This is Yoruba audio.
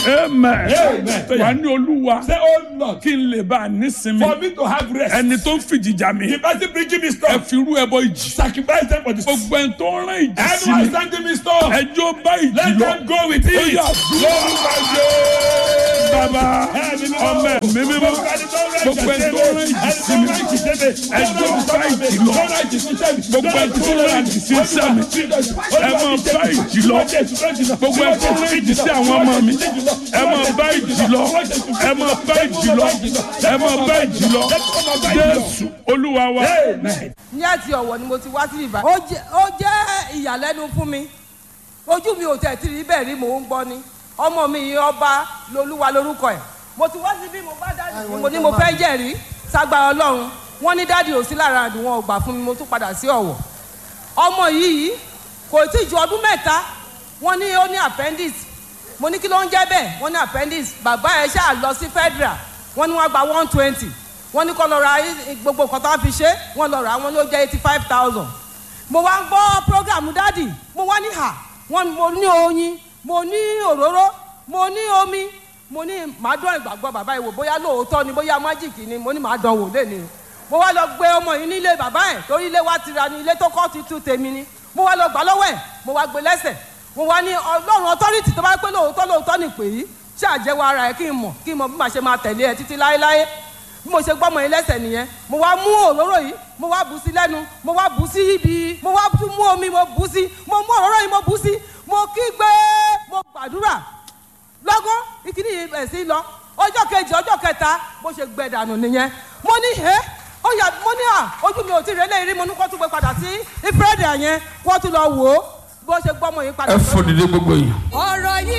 amen Amen. wà ní olúwa Say, oh Lord, kí n lè bá a nísinmi for me to have rest. ẹni tó ń fìjìjà mi The person bringing me ẹ stuff, fi irú ẹbọ ìjì sacrifice them for the stuff. gbogbo ẹni tó ń rán ìjì sí Anyone mi sending me stuff, ẹjọ́ bá ìjì let lọ them go with ó it. yà dúró bàbá ọmọ ẹ̀mí mímọ́ gbogbo ẹni tó ń rán ìjì sí mi ẹjọ́ bá ìjì lọ gbogbo ẹni tó ń rán ìjì sí iṣẹ́ mi ẹ máa bá ìjì lọ gbogbo ẹni tó ń rán ìjì sí àwọn ọmọ mi ẹ máa bá ìjì lọ ẹ máa bá ìjì lọ ẹ máa bá ìjì lọ jésù olúwa wa ní àti ọ̀wọ̀ ni mo ti wá sí ìbá. ó jẹ́ ó jẹ́ ìyàlẹ́nu fún mi ojú mi ò tẹ̀ tí rí bẹ́ẹ̀ rí mò ń gbọ́ ni ọmọ mi yìí ọba lolúwa lorúkọ ẹ̀ mo ti wá sí bí mo bá dáàdì mi mo ní mo fẹ́ jẹ̀rí ságbára ọlọ́run wọ́n ní dáàdì ò sí lára àdùn wọn ò gbà fún mi mo tún padà sí ọ̀wọ̀ ọmọ yìí kò tí ju ọdún mẹ́ta wọ́n ní ó ní appendix mo ní kí ló ń jẹ́ bẹ́ẹ̀ wọ́n ní appendix bàbá ẹ̀ ṣáà lọ sí federal wọ́n ní wọ́n gba one twenty wọ́n ní kó lọ ra i- gbogbo nǹkan tó wá fi ṣe wọ́n lọ rà á wọ́n ló jẹ́ eighty five thousand mo wá ń gbọ́ program dádì mo wá ní hà wọ́n mo ní oyin mo ní òróró mo ní omi mo ní màá dán ìgbàgbọ́ bàbá yìí wò bóyá lóòótọ́ ni bóyá májìkì ni mo ní màá dán wò lẹ́ni mo wá lọ gbé ọmọ yìí nílé bàbá ẹ̀ torí ilé wa ti ra ni ilé tó kọ́ ti tú tèmi ni mo wá lọ gbà lọ́wọ́ ẹ̀ mo wá gbé lẹ́sẹ̀ mo wá ní ọlọ́run authority tó bá pé lóòótọ́ lóòótọ́ ni pè yí ṣáàjẹ́wọ́ ara ẹ̀ kí n mọ̀ kí n mọ̀ bí màá ṣe máa tẹ̀lé ẹ títí láéláé bí mo ṣe gbọ́mọ yín lẹ́sẹ̀ nìyẹn mo wá mú òróró yìí mo wá bù sí lẹ́nu mo wá bù sí ibi mo wá tún mú omi mo bù sí mo mú òróró yìí mo bù sí mo kígbe mo gbàdúrà lọ́gán ìkíní yìí bẹ̀ sí lọ ọjọ́ kejì ọjọ́ kẹta bó ṣe gbẹ dànù nìyẹn mo ní ẹ́ ó yà mo ní à ojú mi ò tí ì rẹ́lẹ̀ rí mo ní kó tún gbé padà sí ìfúrẹ́dì yẹn kó tún lọ wò ó bó ṣe gbọ́mọ yìí padà. ẹ fò dìde gbogbo yìí. ọ̀rọ̀ yìí.